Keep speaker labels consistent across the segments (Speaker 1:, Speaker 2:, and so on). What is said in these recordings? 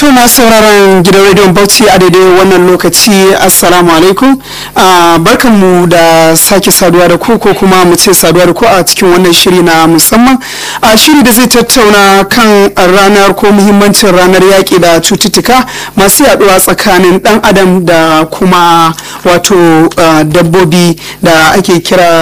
Speaker 1: To masu sauraron gidan rediyon Bauchi a daidai wannan lokaci Assalamu alaikum. Barkanmu da sake saduwa da ku ko kuma mu ce saduwa da ku a cikin wannan shiri na musamman. A shiri da zai tattauna kan ranar ko muhimmancin ranar yaƙi da cututtuka masu yaduwa tsakanin ɗan adam da kuma wato dabbobi da ake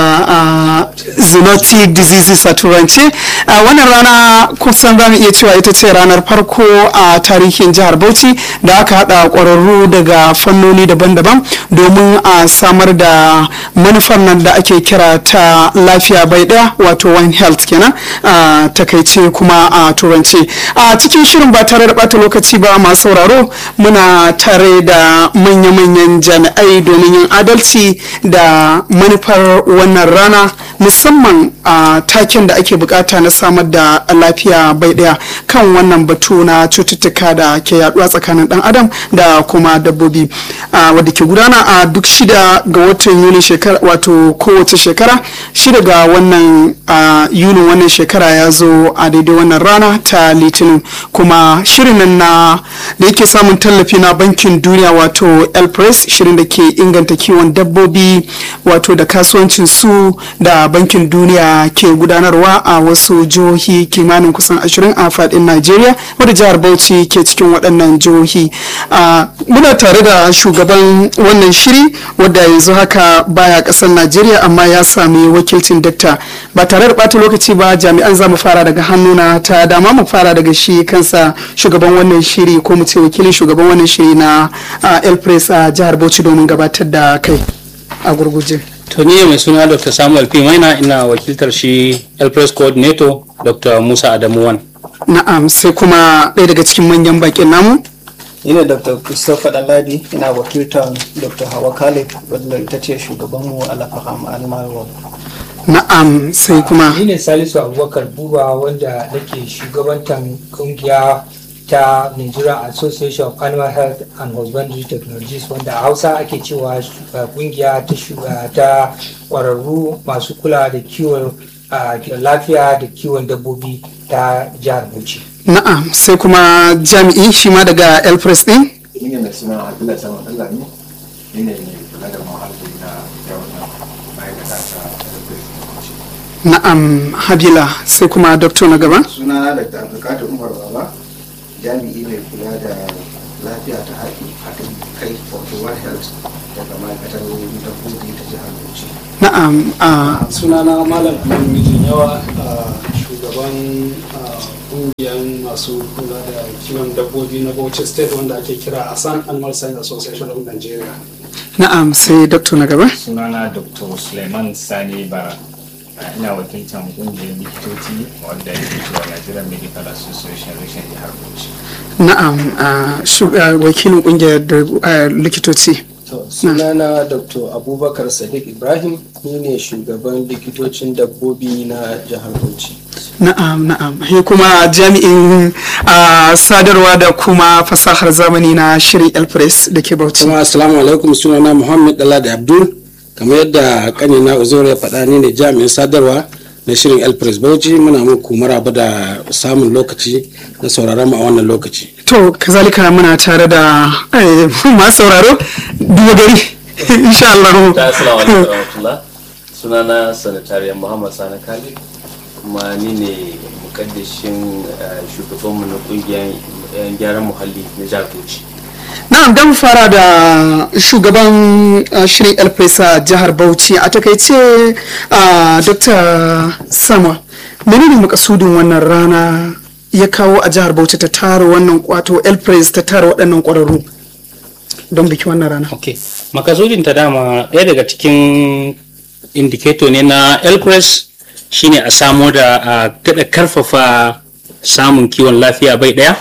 Speaker 1: kira zoonotic diseases a turance. Wannan rana kusan za mu iya cewa ita ce ranar farko a tarihin jihar Bauchi da aka hada kwararru daga fannoni daban-daban domin a samar da manufar nan da ake kira ta lafiya bai daya wato one health kenan a takaice kuma a turance a cikin shirin ba tare da bata lokaci ba masu sauraro muna tare da manya-manyan jami'ai domin yin adalci da manufar wannan rana musamman a taken da ake bukata na samar da lafiya bai daya kan wannan batu na cututtuka da ke yaduwa tsakanin dan adam da kuma dabbobi wadda ke gudana a duk shida ga watan yuni shekara wato kowace shekara shida ga wannan yunin wannan shekara ya zo a daidai wannan rana ta litinin kuma shirin nan na da yake samun tallafi na bankin duniya wato elpress shirin da ke inganta kiwon dabbobi wato da kasuwancin su da bankin duniya ke gudanarwa a wasu jihohi kimanin kusan ashirin a fadin najeriya wadda jihar bauchi ke cikin waɗannan jihohi muna tare da shugaban wannan shiri wadda yanzu haka baya ƙasar najeriya amma ya sami wakilcin dakta ba tare da ɓata lokaci ba jami'an za mu fara daga hannuna ta dama mu fara daga shi kansa shugaban wannan shiri ko mu ce wakilin shugaban wannan shiri na el press a jihar bauchi domin gabatar da kai a gurguje
Speaker 2: to ni mai suna dr samuel p maina ina wakiltar shi el press coordinator dr musa adamu wan
Speaker 1: na'am sai kuma ɗaya daga cikin manyan bakin namu
Speaker 3: ina dr christopher daladi ina wakiltar dr hawa khalid wadda ita ce shugabanmu a lafaham almarwa
Speaker 1: na'am sai kuma
Speaker 4: ni ne salisu abubakar buba wanda nake shugabantar kungiya ta Nigeria Association of Animal Health and Husbandry Technologies wanda a Hausa ake cewa kungiya ta kwararru masu kula da kiwon lafiya da kiwon dabbobi ta jihar Bauchi.
Speaker 1: Na'am sai kuma jami'i shi ma daga Elpress din?
Speaker 5: Ni ne mai suna Abdullahi Samun Allah ne, ni ne mai kula da muhalli na yawon ma'aikata ta Elpress
Speaker 1: Na'am Habila sai kuma Doktor na gaba?
Speaker 5: Suna da Abdulkadir Umar Baba, jami'i mai kula da lafiya ta haɗin kai wato One Health daga ma'aikatar dabbobi ta jihar Bauchi.
Speaker 1: Na'am a
Speaker 6: sunana malam mijin yawa shugaban kungiyar masu kula da kiwon dabbobi na Bauchi State wanda ake kira Asan Animal Science Association of Nigeria.
Speaker 1: na'am sai Doktor na gaba?
Speaker 7: sunana dr suleiman sani bara ina wakiltar kungiyar likitoci wadda ke cewa nigerian medical association reshen jihar bauchi
Speaker 1: Na'am a shu- a wakilin kungiyar da- a likitoci.
Speaker 3: To, sunana dr abubakar sadiq ibrahim ni ne shugaban likitocin dabbobi na jihar bauchi
Speaker 1: Na'am na'am he kuma jami'in a sadarwa da kuma fasahar zamani na shirin Elpress da ke Bauchi.
Speaker 8: Jama'a assalamu alaikum sunana Muhammad Daladi Abdul kamar yadda kanina Uzair ya faɗa ni ne jami'in sadarwa na shirin El Press Bauchi muna muku maraba da samun lokaci na sauraron mu a wannan lokaci.
Speaker 1: To kazalika muna tare da eh, masu sauraro duba gari insha Allah.
Speaker 9: ta assalamu alaikum warahmatullah sunana sanatariya muhammad sani khalid kuma ni ne mukaddashin eh, shugabanmu na kungiyar yan gyaran muhalli na jihar bauchi
Speaker 1: Na'am dan fara da shugaban uh, shirin Elpress a jihar Bauchi a takaice uh, Dr. Sama menene makasudin wannan rana ya kawo a jihar Bauchi ta tara wannan wato Elpress ta tara waɗannan ƙwararru don biki wannan rana.
Speaker 2: ok makasudin ta dama ɗaya daga cikin indicator ne na elcres shine a samo da a daɗa karfafa samun kiwon lafiya bai ɗaya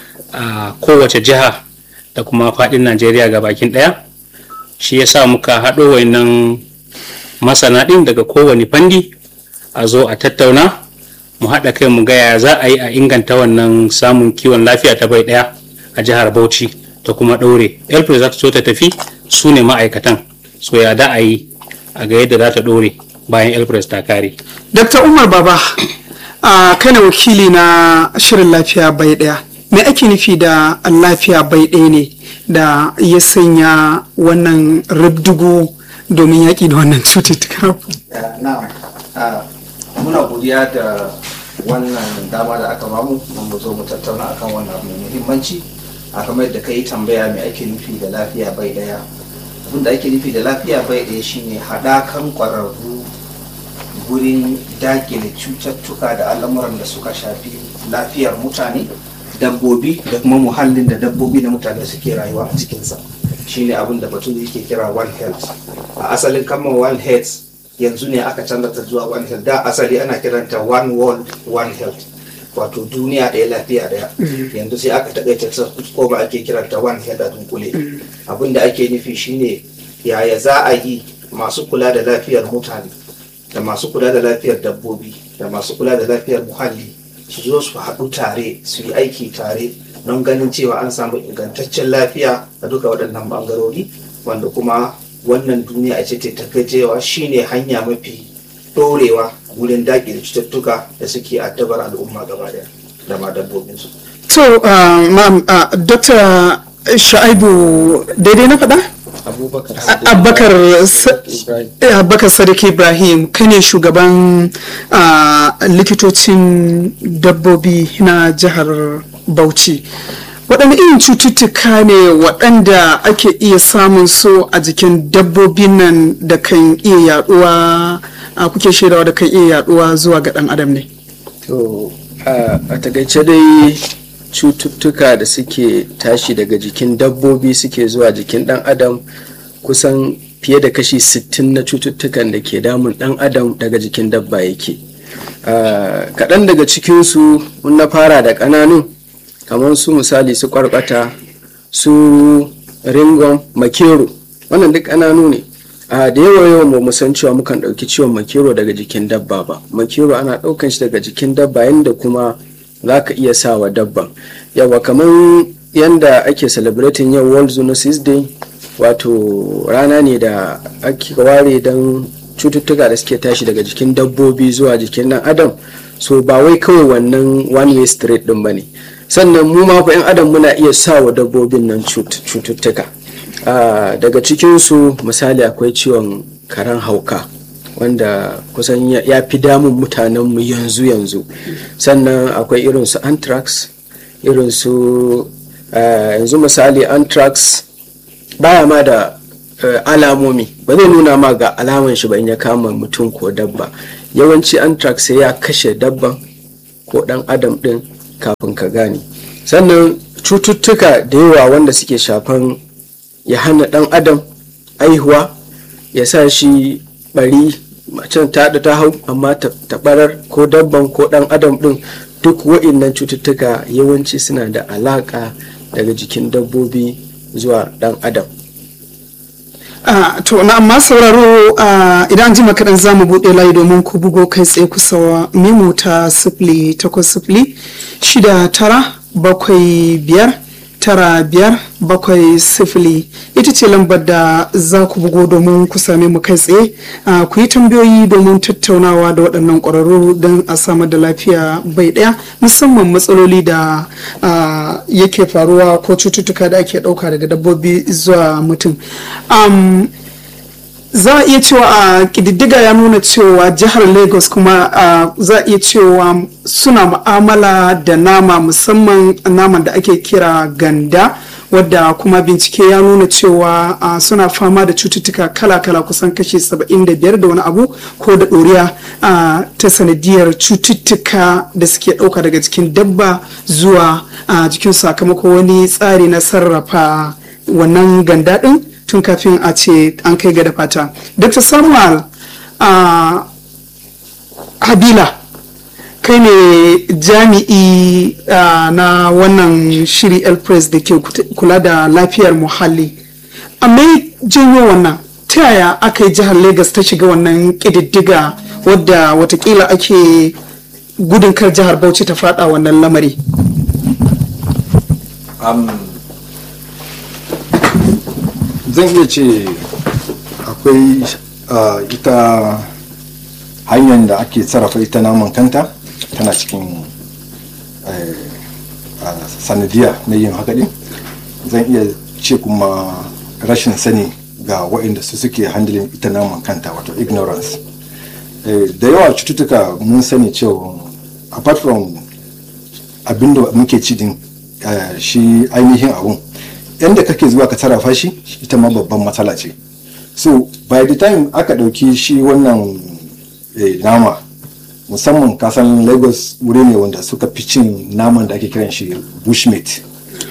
Speaker 2: a kowace jiha da kuma faɗin najeriya ga bakin ɗaya shi ya sa muka haɗo wayannan masana ɗin daga kowane fandi a zo a tattauna mu haɗa kai mu gaya za a yi a inganta wannan samun kiwon lafiya ta bai ɗaya a jihar bauchi ta kuma ɗore elpre za ta so ta tafi su ne ma'aikatan so ya da a yi a ga yadda za ta ɗore bayan elpres ta kare
Speaker 1: Dr. Umar Baba a kana wakili na shirin lafiya bai ɗaya me ake nufi da lafiya bai ɗaya ne da ya sanya wannan rubdugu domin yaƙi da wannan cututtuka
Speaker 5: na'am Ah, muna godiya da wannan dama da aka bamu don mu zo mu tattauna akan wannan abu mai muhimmanci a kamar yadda ka yi tambaya mai ake nufi da lafiya bai daya abin da ake nufi da lafiya bai daya shine haɗakan ƙwararru gurin dakile cututtuka da al'amuran da suka shafi lafiyar mutane dabbobi da kuma muhallin da dabbobi da mutane suke rayuwa a cikinsa shine abin da batun yake kira one health a asalin kalmar one health yanzu ne aka canza ta zuwa one health da asali ana kiranta one world one health wato duniya ɗaya lafiya ɗaya yanzu sai aka taƙaita ta ko ba ake kiranta one health a dunkule abin da ake nufi shine yaya za a yi masu kula da lafiyar mutane da masu kula da lafiyar dabbobi da masu kula da lafiyar muhalli su zo su haɗu tare su yi aiki tare don ganin cewa an samu ingantaccen lafiya a duka waɗannan ɓangarori wanda kuma wannan duniya ce ta cewa shine hanya mafi ɗorewa wurin daƙile cututtuka da suke addabar al'umma gaba daya da ma dabbobinsu.
Speaker 1: to uh, ma'am uh, dr sha'ibu daidai na faɗa?
Speaker 10: abubakar
Speaker 1: abubakar Sa- eh, abubakar sadiq ibrahim kai ne shugaban ah, likitocin dabbobi na jihar bauchi waɗanne irin cututtuka ne waɗanda ake iya samun su a jikin dabbobin nan da kan iya yaduwa a kuke shaidawa da kan iya yaduwa zuwa ga ɗan adam ne
Speaker 10: to a a takaice dai cututtuka da suke tashi daga jikin dabbobi suke zuwa jikin dan adam kusan fiye da kashi 60 na cututtukan da ke damun dan adam daga jikin dabba yake Ah, kaɗan daga cikinsu mun na fara da ƙananun kamar su misali su ƙwarƙwata su ringon makero wannan duk ƙananu ne a da yawa yawan ba mu san cewa mukan ɗauki ciwon makero daga jikin dabba ba makero ana ɗaukan shi daga jikin dabba yadda kuma za ka iya sa wa dabban yawa kamar yadda ake celebrating yau world zoonosis day wato rana ne da ake ware don cututtuka da suke tashi daga jikin dabbobi zuwa jikin ɗan adam so ba wai kawai wannan one way street ɗin ba ne sannan mu ma fa 'yan adam muna iya sa wa dabbobin nan cut- cututtuka Ah, daga cikinsu misali akwai ciwon karen hauka wanda kusan ya- ya fi damun mutanenmu yanzu yanzu sannan akwai irin su anthrax irin su ah, yanzu misali anthrax baya ma da eh, alamomi ba zai nuna ma ga alaman shi ba in ya kama mutum ko dabba yawanci anthrax sai ya kashe dabban ko dan adam din kafin ka gane sannan cututtuka da yawa wanda suke shafan ya hana dan adam aihuwa ya sa shi bari macen ta da ta hau amma ta ta barar ko dabban ko dan adam din duk wa'innan cututtuka yawanci suna da alaka daga jikin dabbobi zuwa dan adam
Speaker 1: Ah, to na amma sauraro ah, idan an ji kaɗan za mu buɗe layi domin ku bugo kai tsaye kusa memu ta sifili takwas sifili shida tara bakwai biyar tara biyar bakwai sifili ita ce lambar da za ku bugo domin ku same mu kai tsaye Ah, ku yi tambayoyi domin tattaunawa da waɗannan ƙwararru don a samar da lafiya bai ɗaya musamman matsaloli da ah, yake faruwa ko cututtuka da ake ɗauka daga dabbobi zuwa mutum Am, za a iya cewa a ƙididdiga ya nuna cewa jihar lagos kuma a, za a iya cewa suna mu'amala da nama musamman naman da ake kira ganda wadda kuma bincike ya nuna cewa a, suna fama da cututtuka kala-kala kusan kashi 75 da wani abu ko da ɗoriya a, ta sanadiyar cututtuka da suke ɗauka daga jikin dabba zuwa a, jikin sakamako wani tsari na sarrafa wannan ganda ɗin tun kafin a ce an kai ga da fata dr samuel a habila kai ne jami'i ah, na wannan shiri elpress da ke kut- kula da lafiyar muhalli amma janyo wannan ta yaya aka yi jihar lagos ta shiga wannan ƙididdiga wadda watakila ake gudun kar jihar bauchi ta fada wannan lamari
Speaker 11: zan iya ce akwai ah, ita hanyar da ake sarrafa ita naman kanta tana cikin eh, a sanadiya na yin haka din zan iya ce kuma rashin sani ga waɗanda su suke handling ita naman kanta wato ignorance da yawa cututtuka mun sani cewa apart from abinda muke ci din shi ainihin abun yadda kake zuwa ka sarrafa shi ita ma babban matsala ce so by the time aka ɗauki shi wannan nama musamman kasan lagos wuri ne wanda suka fi cin naman da ake kiran shi bushmeat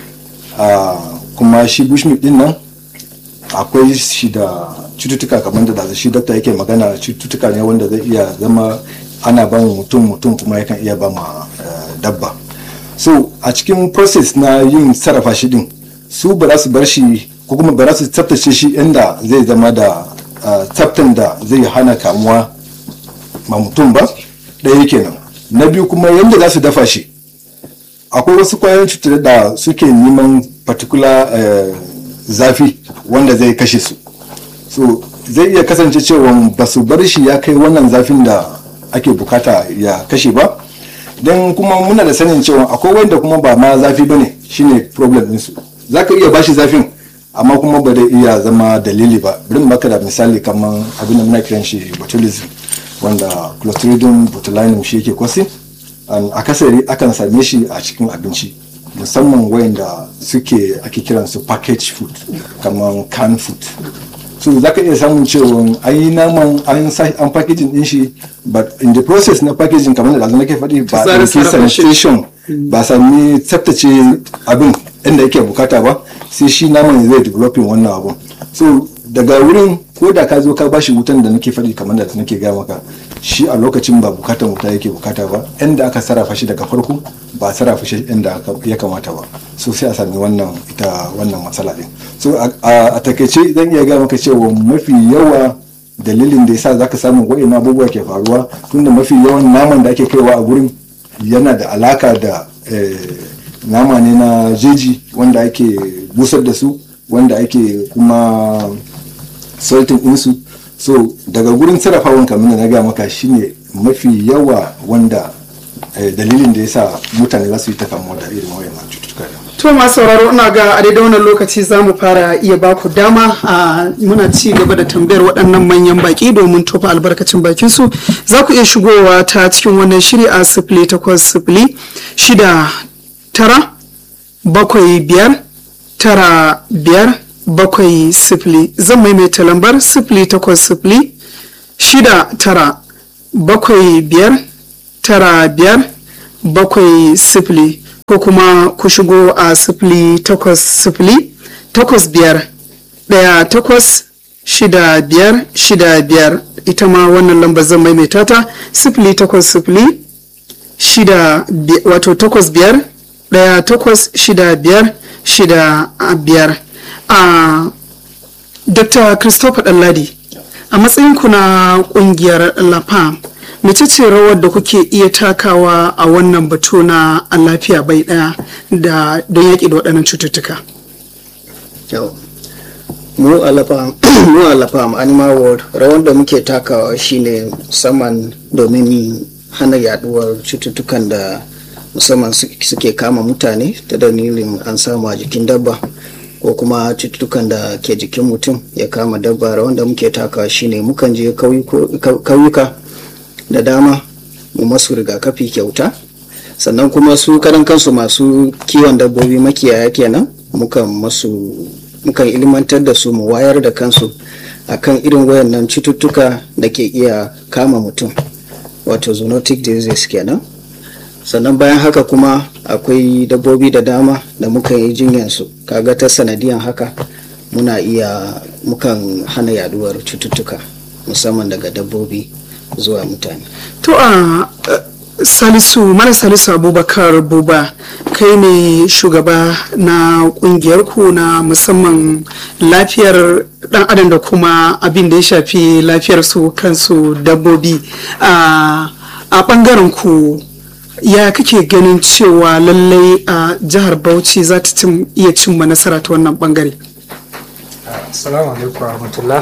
Speaker 11: kuma shi bushmeat din nan akwai shi da cututtuka kamar da shi dokta yake magana cututtuka ne wanda zai iya zama ana ba mutum mutum kuma yakan iya ba ma dabba so a cikin process na yin sarrafa shi din su ba za su bar shi ko kuma ba za su tsaftace shi inda zai zama da tsaftan da zai hana kamuwa ma mutum ba ɗaya kenan na biyu kuma yadda za su dafa shi akwai wasu kwayoyin cutar da suke neman particular zafi wanda zai kashe su so zai iya kasance cewa ba su bar shi ya kai wannan zafin da ake bukata ya kashe ba don kuma muna da sanin cewa akwai wanda kuma ba ma zafi ba ne shine problem ɗinsu za ka iya bashi zafin amma kuma ba zai iya zama dalili ba bari maka da misali kamar abin da muna kiran shi botulism wanda clostridium botulinum shi yake kwasi akasari akan same shi a cikin abinci musamman wayanda suke ake kiran su package food kamar can food so za ka iya samun cewa an yi naman an an packaging din shi but in the process na packaging kamar da nake faɗi ba a ɗauki sanitation ba sami tsaftace abin inda yake bukata ba sai shi naman zai developing wannan abun so daga wurin ko da ka zo ka bashi wutan da nake faɗi kamar da nake gaya maka shi a lokacin ba bukatan wuta yake bukata ba inda aka sarrafa shi daga farko ba sarrafa shi inda ya kamata ba so sai a sami wannan ita wannan matsala din so a takaice zan iya gaya maka cewa mafi yawa dalilin da yasa zaka samu wa'in abubuwa ke faruwa tunda mafi yawan naman da ake kaiwa a gurin yana da alaka da nama ne na jeji wanda ake busar da su wanda ake kuma saltin ɗinsu so daga gurin sarrafawan kamar na gaya maka shine mafi yawa wanda dalilin da ya sa mutane za su yi ta kamuwa da irin wayannan cututtuka
Speaker 1: to masu sauraro ina ga a daidai wannan lokaci za mu fara iya baku dama a muna ci gaba da tambayar waɗannan manyan baki domin tofa albarkacin bakin su za ku iya shigowa ta cikin wannan shiri a sifili takwas sifili shida tara bakwai biyar tara biyar bakwai sifili zan maimaita lambar sifili takwas sifili shida tara bakwai biyar tara biyar bakwai sifili ko kuma ku shigo a sifili takwas sifili takwas biyar ɗaya takwas shida biyar shida biyar ita ma wannan lambar zan maimaita ta sifili takwas sifili shida wato takwas biyar ɗaya takwas shida biyar shida biyar a dr christopher ɗanladi a matsayinku na ƙungiyar lafam mace ce rawar da kuke iya takawa a wannan batu na lafiya bai ɗaya da don yaƙi da waɗannan cututtuka
Speaker 3: mu a lafam animal world rawar da muke takawa shine musamman domin hana yaduwar cututtukan da musamman suke kama mutane ta dalilin an samu a jikin dabba ko kuma cututtukan da ke jikin mutum ya kama dabba wanda muke takawa shine mukan je kauyuka da dama mu masu rigakafi kyauta sannan kuma su karan kansu masu kiwon dabbobi makiyaya kenan mukan masu mukan ilmantar da su mu wayar da kansu akan irin wayannan cututtuka da ke iya kama mutum wato zoonotic disease kenan sannan bayan haka kuma akwai dabbobi da dama da muka yi jinyansu kaga ta sanadiyan haka muna iya mukan hana yaduwar cututtuka musamman daga dabbobi zuwa mutane
Speaker 1: to a salisu mara salisu abubakar buba kai ne shugaba na kungiyar ku na musamman lafiyar dan adam da kuma abin da ya shafi lafiyar su kansu dabbobi a bangaren ku ya kake ganin cewa lallai a jihar bauchi za ta iya cimma nasara ta wannan bangare
Speaker 4: assalamu alaikum rahmatullah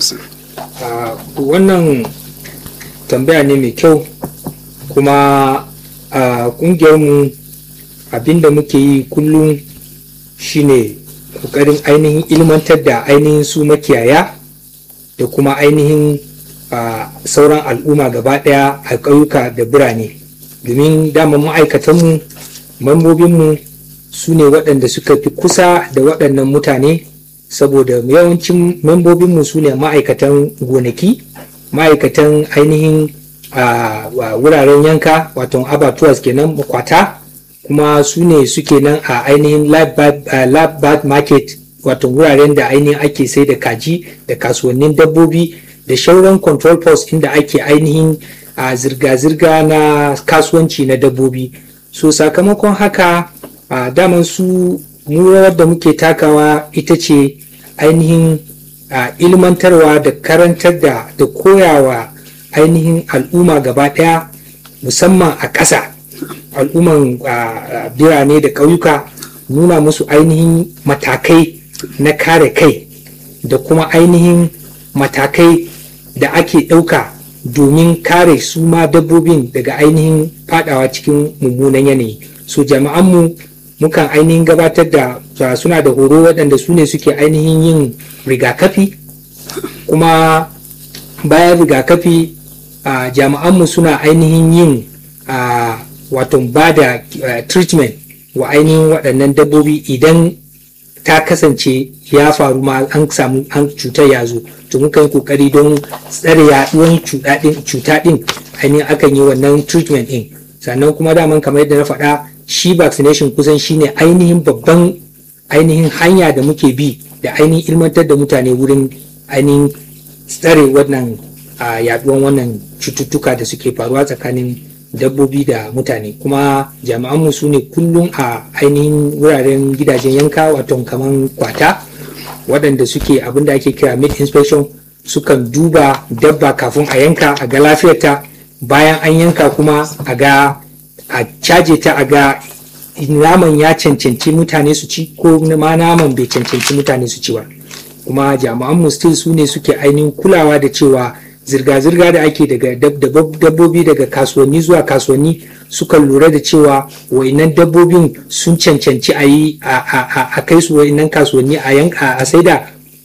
Speaker 4: wannan tambaya ne mai kyau kuma a kungiyarmu abinda muke yi kullum shine kokarin ainihin ilmantar da ainihin su makiyaya da kuma ainihin a sauran al'umma gaba daya a ƙauyuka da birane domin dama ma'aikatanmu mambobinmu su ne waɗanda suka fi kusa da waɗannan mutane saboda yawancin membobinmu su ne ma'aikatan gonaki ma'aikatan ainihin a wuraren yanka wato abatuwas kenan kwata kuma su ne suke nan a ainihin lab bird market wato wuraren da ainihin ake sai da kaji da kasuwannin dabbobi da shauran control post inda ake ainihin a zirga-zirga na kasuwanci na dabbobi so sakamakon haka a daman su mu da muke takawa ita ce ainihin ilmantarwa da karantar da da koyawa ainihin al'umma gaba daya musamman a ƙasa al'umman birane da ƙauyuka nuna musu ainihin matakai na kare kai da kuma ainihin matakai da ake ɗauka domin kare su ma dabbobin daga ainihin fadawa cikin mummunan yanayi so jama'anmu mukan ainihin gabatar da suna da horo waɗanda su ne suke ainihin yin rigakafi kuma bayan rigakafi a jami'anmu suna ainihin yin a wato ba da treatment wa ainihin waɗannan dabbobi idan ta kasance ya faru ma an samu an cutar ya zo to muka yi kokari don tsare yaduwan cuta din ainihin akan yi wannan treatment din sannan kuma daman kamar yadda na faɗa shi vaccination kusan shine ainihin babban ainihin hanya da muke bi da ainihin ilmantar da mutane wurin ainihin tsare wannan yaduwan wannan cututtuka da suke faruwa tsakanin dabbobi da mutane kuma jami'anmu su ne kullum a ainihin wuraren gidajen yanka wato kaman kwata waɗanda suke abin da ake kira meat inspection sukan duba dabba kafin a yanka a ga lafiyarta bayan an yanka kuma a ga a caje ta a ga naman ya cancanci mutane su ci ko ma naman bai cancanci mutane su ci ba kuma jami'anmu still su ne suke ainihin kulawa da cewa zirga-zirga da ake daga dabbobi daga kasuwanni zuwa kasuwanni sukan lura da cewa wainan dabbobin sun cancanci a yi a kai su wainan kasuwanni a yanka a saida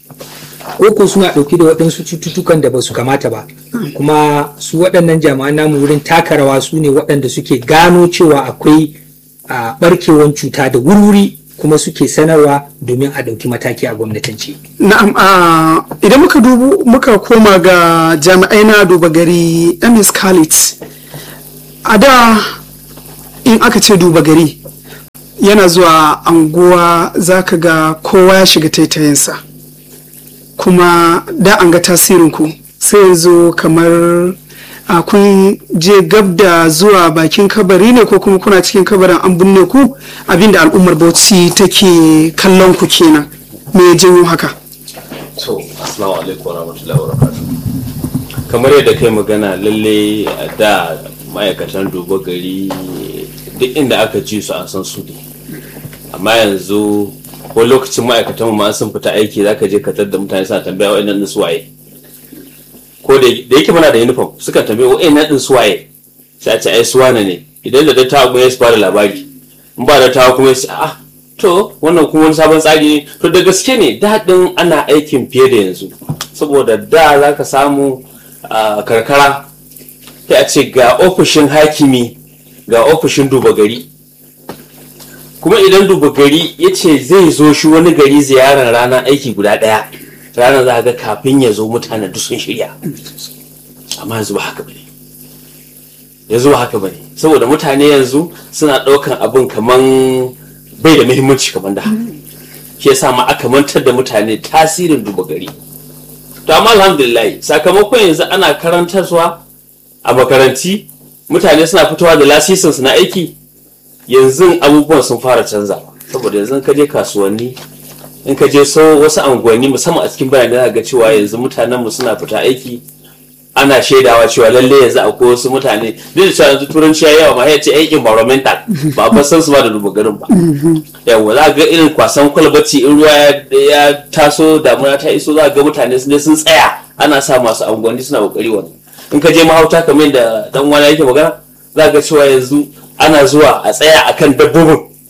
Speaker 4: ko suna ɗauki da waɗansu cututtukan da ba su kamata ba kuma su waɗannan jami'an namu wurin taka rawa su ne waɗanda suke gano cewa akwai ɓarkewan cuta da wuri kuma suke sanarwa domin a ɗauki mataki a gwamnatance.
Speaker 1: Na'am idan muka dubu muka koma ga jami'ai na duba gari MS Khalid a da in aka ce duba gari yana zuwa anguwa zaka ga kowa ya shiga taitayinsa kuma da an ga tasirinku sai yanzu kamar a kun je gab da zuwa bakin kabari ne ko kuma kuna cikin kabarin an binne ku abinda al'ummar bauchi take kallon ku kenan me ya janyo haka
Speaker 9: to assalamu alaikum warahmatullahi wabarakatuh kamar yadda kai magana lalle da ma'aikatan duba gari duk inda aka ji su an san su ne amma yanzu ko lokacin ma'aikatan ma sun fita aiki zaka je ka da mutane suna tambaya wa'annan su waye ko da yake muna da uniform suka tambaye wa'in na din suwaye sai a ce ai suwana ne idan da dattawa kuma ya su bada labari in ba dattawa kuma ya ce ah to wannan kuma wani sabon tsari ne to da gaske ne daɗin ana aikin fiye da yanzu saboda da za ka samu a karkara sai a ce ga ofishin hakimi ga ofishin duba gari kuma idan duba gari ya ce zai zo shi wani gari ziyarar ranar aiki guda ɗaya ranar za ga kafin ya zo mutane duk sun shirya amma yanzu ba haka bane yanzu ba haka bane saboda mutane yanzu suna ɗaukan abin kaman bai da muhimmanci kamar da shi yasa ma aka mantar da mutane tasirin duba gari to amma alhamdulillah sakamakon yanzu ana karantarwa a makaranti mutane suna fitowa da lasisin su na aiki yanzu abubuwan sun fara canza saboda yanzu ka je kasuwanni in ka je so wasu unguwanni musamman a cikin birane za ga cewa yanzu mutanen mu suna fita aiki ana shaidawa cewa lalle yanzu akwai wasu mutane duk da cewa yanzu turanci ya yawa ma ya ce aikin environmental ba a san su ba da duba garin ba yawa za ga irin kwasan kwalbati in ruwa ya taso damuna ta iso za ga mutane sun je sun tsaya ana sa masu unguwanni suna kokari wannan in ka je mahauta kamar da dan wani yake magana za ga cewa yanzu ana zuwa a tsaya akan dabbobin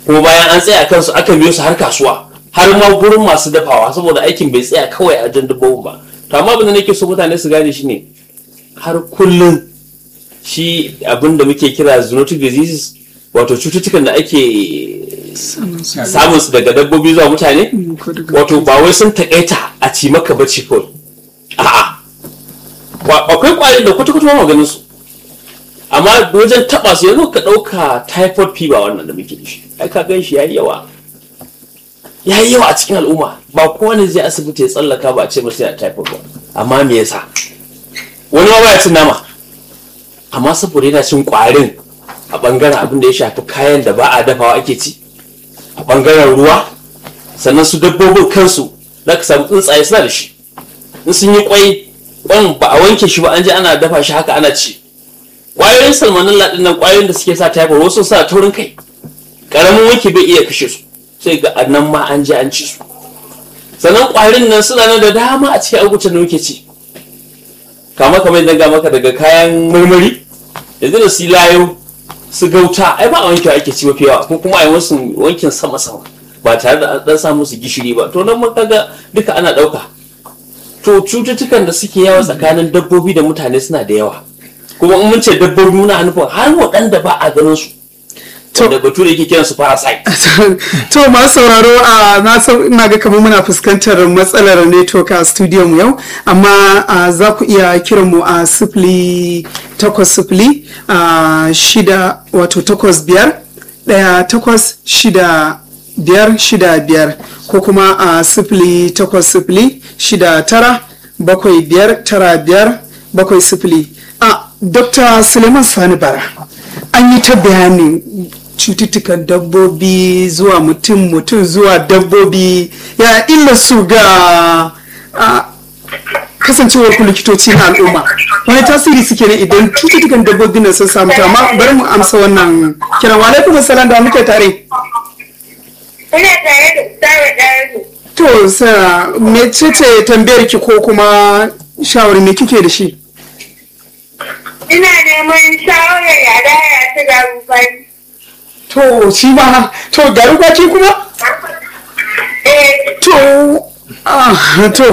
Speaker 9: kuma bayan an tsaya kansu aka biyo su har kasuwa har ma gurin masu dafawa saboda aikin bai tsaya kawai a jan dabbobin ba to amma abin da nake so mutane su gane shine har kullum shi abin da muke kira zoonotic diseases wato cututtukan da ake samun su daga dabbobi zuwa mutane wato ba wai sun takaita a ci maka bacci kawai a'a akwai kwayoyin da kwata-kwata ma ganin su amma wajen taba su yanzu ka dauka typhoid fever wannan da muke da shi ai ka gan shi yayi yawa yayi yawa a cikin al'umma ba kowane zai asibiti ya tsallaka ba a ce masa ya typhoid ba amma me yasa wani ma baya cin nama amma saboda yana cin kwarin a bangaren abin da ya shafi kayan da ba a dafawa ake ci a bangaren ruwa sannan su dabbobin kansu za ka samu tsuntsaye suna da shi in sun yi kwai kwan ba a wanke shi ba an je ana dafa shi haka ana ci kwayoyin salmonella din nan kwayoyin da suke sa typhoid wasu suna taurin kai karamin wanki bai iya kashe su sai ga nan ma an je an ci su sannan kwarin nan suna nan da dama a cikin agutan da muke ci kama kamar yadda maka daga kayan marmari yanzu da su layo su gauta ai ba a wankewa ake ci mafi yawa ko kuma a yi wasu wankin sama sama ba tare da an sa musu gishiri ba to nan kaga duka ana ɗauka to cututtukan da suke yawa tsakanin dabbobi da mutane suna da yawa kuma in mun ce dabbobi muna nufin har waɗanda ba a ganin su da batu da yake kiran su parasite
Speaker 1: to masu sauraro a na san ina ga kamar muna fuskantar matsalar network a studio mu yau amma za ku iya kiran mu a sifili takwas sifili shida wato takwas biyar ɗaya takwas shida biyar shida biyar ko kuma a sifili takwas sifili shida tara bakwai biyar tara biyar bakwai sifili a dr suleiman sani bara an yi ta bayanin cututtukan dabbobi zuwa mutum mutum zuwa dabbobi ya illa su ga kasancewar ku likitoci na al'umma wani tasiri suke ne idan cututtukan dabbobi na sun samu amma bari mu amsa wannan kiran wa alaikum salam da muke tare
Speaker 12: ina tare da tsara ɗaya
Speaker 1: to sa mecece tambayar ki ko kuma shawari me kike da shi
Speaker 12: ina neman shawarar yada ya ta garubai
Speaker 1: to shi ma to garu kwaki kuma to ah to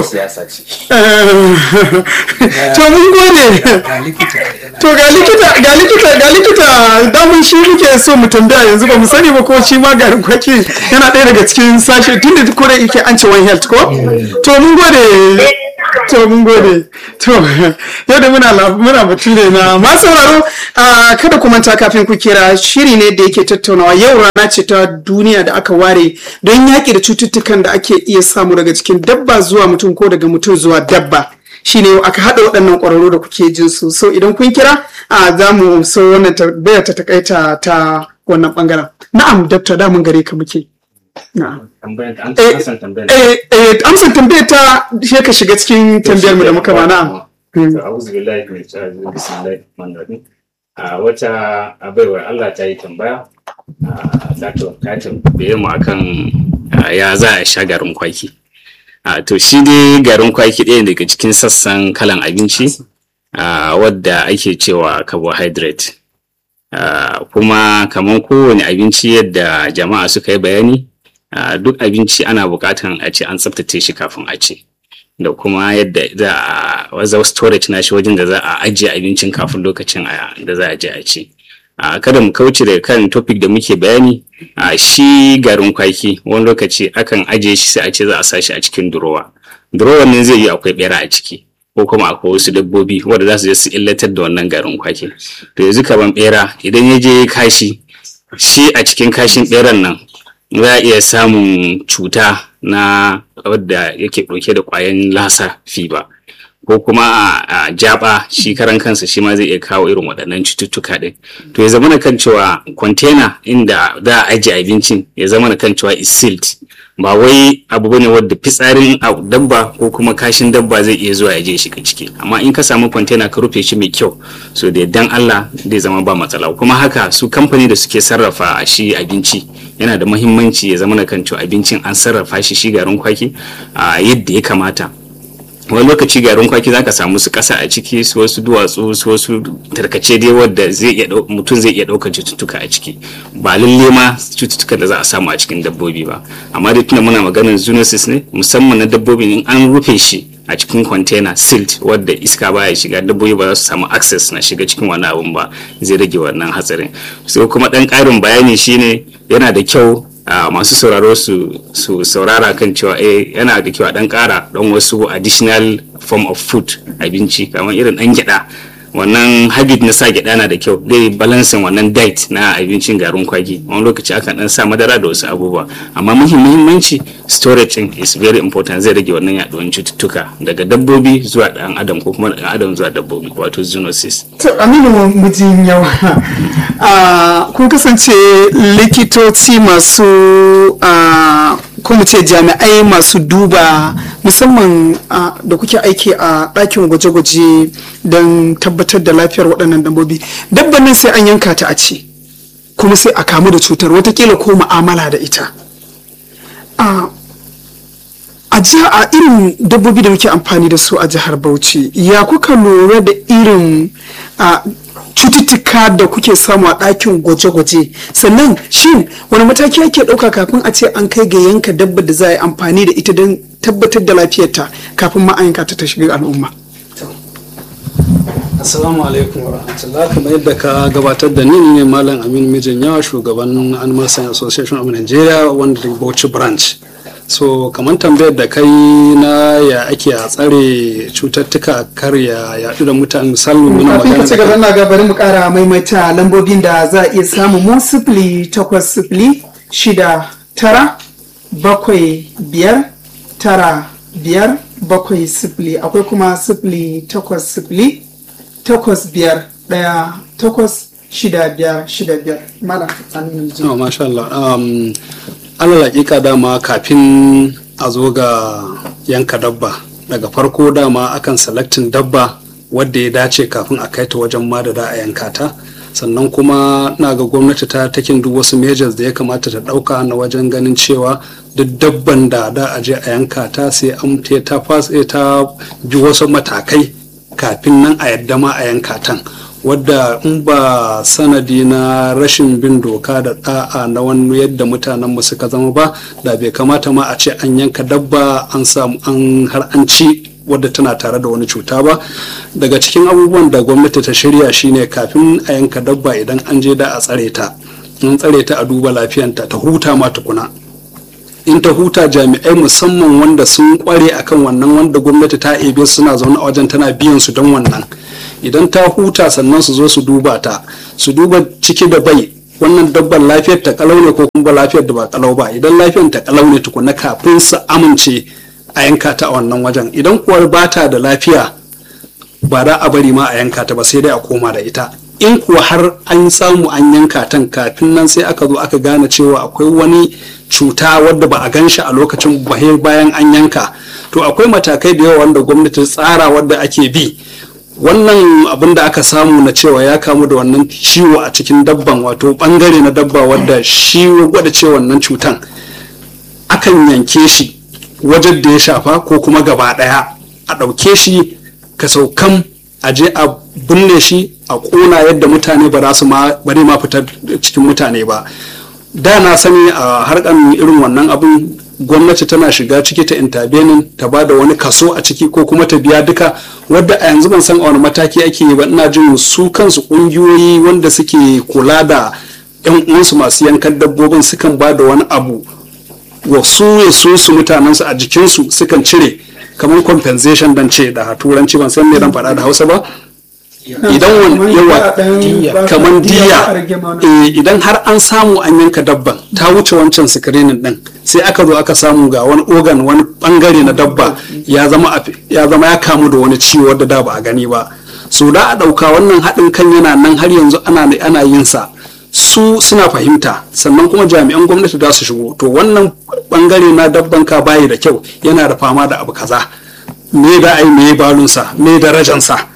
Speaker 1: to mun gode to ga likita ga likita ga likita damun shi muke so mu tambaya yanzu ba mu sani ba ko shi ma garin kwaki yana ɗaya daga cikin sashe tun da kore yake an ce one health ko to mun gode to mun gode to yau da muna muna batu ne na masu sauraro kada ku manta kafin ku kira shiri ne da yake tattaunawa yau rana ce ta duniya da aka ware don yaƙi da cututtukan da ake iya samu daga cikin dabba zuwa mutum ko daga mutum zuwa dabba shine aka haɗa waɗannan ƙwararru da kuke jin su so idan kun kira za mu so wannan tambayar ta takaita ta wannan ɓangaren na'am dabta da mun gare ka muke amsan tambayar ta shi ka shiga cikin tambayar mu da muka ba na'am
Speaker 7: a'udhu billahi min shaitanir bismillahir rahmanir rahim a wata abaiwar Allah ta yi tambaya ta ta tambaye mu akan ya za a sha garin kwaki to shi dai garin kwaki ɗaya daga cikin sassan kalan abinci wadda ake cewa carbohydrate kuma kamar kowane abinci yadda jama'a suka yi bayani duk abinci ana buƙatan a ce an tsaftace shi kafin a ce da kuma yadda za a waza storage na shi wajen da za a ajiye abincin kafin lokacin da za a je a ci kada mu kauce daga kan topic da muke bayani shi garin kwaki wani lokaci akan ajiye shi sai a ce za a sa shi a cikin durowa durowa ne zai yi akwai bera a ciki ko kuma akwai wasu dabbobi wanda za su je su illatar da wannan garin kwaki to yanzu kaman bera idan ya je kashi shi a cikin kashin beran nan za a iya samun cuta na wadda yake ɗauke da ƙwayan lasa fiba ko kuma a jaba shi karan kansa shi ma zai iya kawo irin waɗannan cututtuka ɗin to ya zama kan cewa kwantena inda za a ajiye abincin ya zama kan cewa is sealed ba wai abu bane wadda fitsarin dabba ko kuma kashin dabba zai iya zuwa ya je shiga ciki amma in ka samu kwantena ka rufe shi mai kyau so da dan Allah zai zama ba matsala kuma haka su kamfani da suke sarrafa shi abinci yana da muhimmanci ya zama kan cewa abincin an sarrafa shi shi garin kwaki a yadda ya kamata wani lokaci garin kwaki zaka samu su kasa a ciki su wasu duwatsu su wasu tarkace dai wadda zai iya dau- mutum zai iya ɗaukar cututtuka a ciki ba lalle ma cututtukan da za a samu a cikin dabbobi ba amma dai tunda muna maganar zoonosis ne musamman na dabbobi in an rufe shi a cikin container sealed wadda iska baya shiga dabbobi ba za su samu access na shiga cikin wani abun ba zai rage wannan hatsarin so kuma dan karin bayani shine yana da kyau a masu sauraro su su saurara kan cewa eh yana da kyau a dan kara dan wasu additional form of food abinci kamar irin dan gyada wannan habit na sa gyada na da kyau zai balansin wannan diet na abincin garin kwaki wani lokaci akan dan sa madara da wasu abubuwa amma muhim- muhimmanci storage din is very important zai rage wannan yaduwan cututtuka daga dabbobi zuwa dan adam ko kuma daga adam zuwa dabbobi wato zoonosis
Speaker 1: To Aminu mijin yawa Ah, kun kasance likitoci masu ah, ko mu ce jami'ai masu duba musamman ah, da kuke aiki a ɗakin gwaje-gwaje don tabbatar da lafiyar waɗannan dabbobi. Dabban nan sai an yanka ta a ci kuma sai a kamu da cutar watakila ko mu'amala da ita. Ah, a jiha a irin dabbobi da muke amfani da su a jihar bauchi ya kuka lura da irin a, cututtuka da kuke samu a ɗakin gwaje-gwaje sannan shin wani mataki ake ɗauka kafin a ce an kai ga yanka dabba da za a yi amfani da ita don tabbatar da lafiyarta kafin ma a yanka ta ta shiga al'umma
Speaker 6: Assalamu alaikum wa rahmatullah kamar yadda ka gabatar da ni ne Malam Amin Mijin Yawa shugaban Animal Science Association of Nigeria wanda da Bauchi branch. So kamar tambayar da kai na ya ake a tsare cututtuka kar ya yaɗu da mutane misali muna
Speaker 1: kafin ka
Speaker 6: magana
Speaker 1: ci gaba na ga bari mu kara maimaita lambobin da za a iya samu mu sifili takwas sifili shida tara bakwai biyar tara biyar bakwai sifili akwai kuma sifili takwas sifili takwas biyar ɗaya takwas shida biyar shida biyar malam Aminu Ji.
Speaker 6: Oh, masha Allah. Um, alal hakika dama kafin a zo ga yanka dabba daga farko dama akan selectin dabba wadda ya dace kafin a kai ta wajen ma da za a yanka ta sannan kuma na ga gwamnati ta takin duk wasu measures da ya kamata ta dauka na wajen ganin cewa duk dabban da da a je a yanka ta sai an te- ta fas- eh, ta bi wasu matakai kafin nan a yadda ma a yanka tan wadda in ba sanadi na rashin bin doka da da'a na wani yadda mutanen mu suka zama ba da bai kamata ma a ce an yanka dabba an samu an har an ci wadda tana tare da wani cuta ba daga cikin abubuwan da gwamnati ta shirya shine kafin a yanka dabba idan an je da a tsare ta in tsare ta a duba lafiyanta ta huta ma tukuna in ta huta jami'ai musamman wanda sun kware akan wannan wanda gwamnati ta ebe su suna zaune a wajen tana biyan su don wannan idan ta huta sannan su zo su duba ta su duba ciki da bai wannan dabbar lafiyar ta kalau ne ko kuma lafiyar da ba kalau ba idan lafiyar ta kalau ne tukuna kafin su amince a yanka ta a wannan wajen idan kuwa ba ta da lafiya ba za a bari ma a yanka ta ba sai dai a koma da ita in kuwa har an samu an yanka tan kafin nan sai aka zo aka gane cewa akwai wani cuta wadda ba a gan shi a lokacin bahe bayan an yanka to akwai matakai da yawa wanda gwamnati ta tsara wadda ake bi wannan abin da aka samu na cewa ya kamu da wannan ciwo a cikin dabban wato bangare na dabba wadda shi ya gwada cewa wannan cutan akan yanke shi wajen da ya shafa ko kuma gaba daya a ɗauke shi ka saukan a je a binne shi a ƙona yadda mutane ba za su ma bari ma fitar cikin mutane ba da na sani a harkan irin wannan abin gwamnati tana shiga ciki ta intervening ta ba da wani kaso a ciki ko kuma ta biya duka wadda a yanzu ban san a wani mataki ake yi ba ina jin su kansu kungiyoyi wanda suke kula da yan uwansu masu yankan dabbobin sukan ba da wani abu wa su ya su su mutanensu a jikinsu sukan cire kamar compensation dan ce da turanci ban san me dan faɗa da hausa ba idan wani yawa kamar diya eh, idan har an samu an yanka dabban ta wuce wancan screening din sai aka zo aka samu ga wani organ wani bangare na dabba ya zama a- ya zama ya kamu da wani ciwo wadda da ba a gani ba so da a ɗauka wannan haɗin kan yana nan har yanzu ana ana yin sa su suna fahimta sannan kuma jami'an gwamnati za su shigo to wannan bangare na dabban ka bayi da kyau yana da fama da abu kaza me da ai me balunsa me darajansa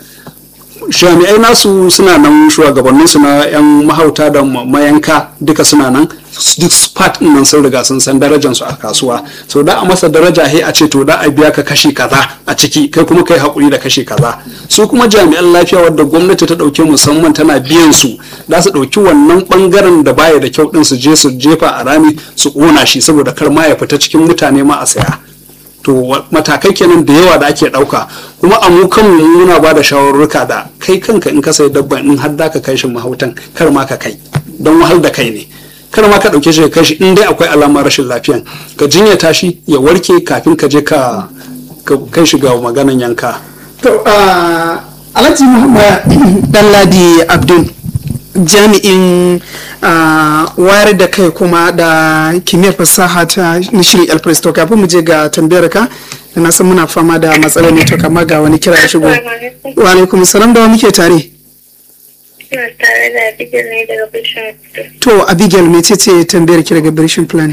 Speaker 6: jami'ai nasu suna nan shugabanninsu na 'yan mahauta da ma- mayanka duka suna nan duk part din nan sun riga sun san darajar su a kasuwa so da a masa daraja he a ce to da a biya ka kashi kaza a ciki kai kuma kai hakuri da kashi kaza su kuma jami'an lafiya wadda gwamnati ta dauke musamman tana biyan su za su dauki wannan bangaren da baya da kyau din su je su jefa a rami su kona shi saboda kar ma ya fita cikin mutane ma a saya to matakai kenan da yawa da ake dauka kuma a mu kanmu muna ba da shawarruka da kai kanka in ka sayi dabba in har da ka kai shi mahautan kar ma ka kai don wahal da kai ne kar ma ka dauke shi ka kai shi in dai akwai alamar rashin lafiyan ka jinyata shi ya warke kafin ka je ka kai shi ga maganan yanka
Speaker 1: to alhaji muhammad dalladi abdul jami'in wayar da kai kuma da kimiyyar fasaha ta na shirin elpress to kafin mu je ga tambayar ka da na san muna fama da matsalar ne to kama ga wani kira ya shigo wa alaikum salam da wa muke tare
Speaker 12: tare da Abigail ne daga Bishin
Speaker 1: to abigail mece ce tambayar ki daga birishin planning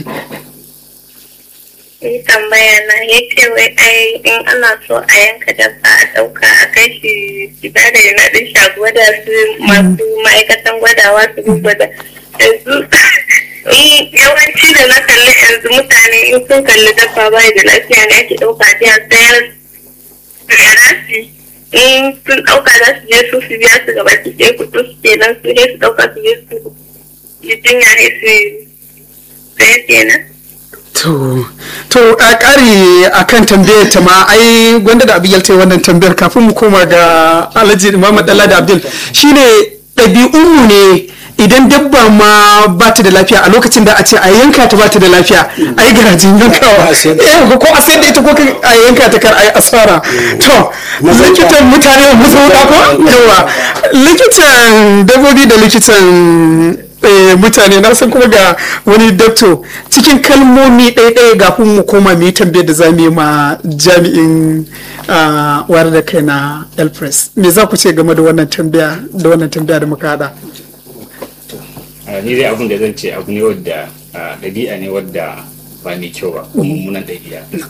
Speaker 12: Yi tambaya na ya ce wai ai in ana so a yanka dabba a ɗauka a kai shi gida da yana ɗin sha gwada su masu ma'aikatan gwadawa su gwada yanzu yawanci da na kalli yanzu mutane in sun kalli dabba bai da lafiya ne ake ɗauka a sayar da in sun ɗauka za su je su su biya su gaba ki ɗaya kuɗin su kenan su ne su ɗauka su je su yi jinya ne su sai kenan.
Speaker 1: To, to a ƙari a kan tambayar ta ma ai gwanda da abin ta wannan tambayar kafin mu koma ga Alhaji Muhammad Dalla da Abdul shine ɗabi'unmu ne idan dabba ma ba ta da lafiya a lokacin da a ce a yanka ta ba ta da lafiya a yi garajin yankawa eh ko a sayar da ita ko a yanka ta kar a yi asara to likitan mutane mu zo ko yawa likitan dabbobi da likitan mutane na san kuma ga wani dakto cikin kalmomi ɗaya-ɗaya ga mu koma mu yi tambayar da za mu yi ma jami'in wayar da kai na elpress me za ku ce game da wannan tambaya da wannan tambaya da muka hada
Speaker 7: ni dai abin da zan ce abu ne wadda ɗabi'a ne wadda ba mai kyau ba mummunan ɗabi'a